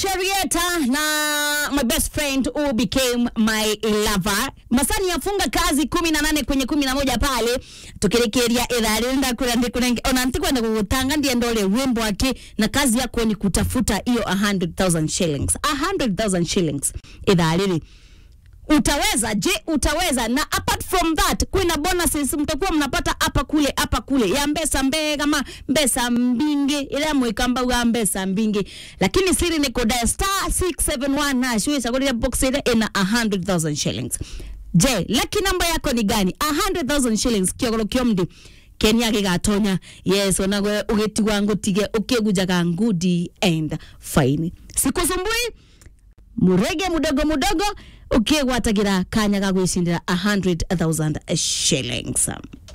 Sharieta na my best friend who became my lover. Masani yafunga kazi kumi na nane kwenye kumi na moja pale tukirekeria itharenda ona ntikwenda gugutanga ndiye ndole wimbo wake na kazi yako ni kutafuta hiyo 100,000 shillings 100,000 shillings ithariri utaweza je utaweza na apart from that kuna bonuses mtakuwa mnapata hapa kule hapa kule ya mbesa mbe kama mbesa mbingi ile mwikamba wa mbesa mbingi lakini siri ni koda star 671 na shwe sagolea box ile ina 100000 shillings je lucky number yako ni gani 100000 shillings kiogolo kiomdi kenya gigatonya yes onagwe ugitigwa ngutige ukigujaga ngudi and fine sikusumbui murege mudogo mudogo ukigwatagira kanya ga gwicindira 100000 shillings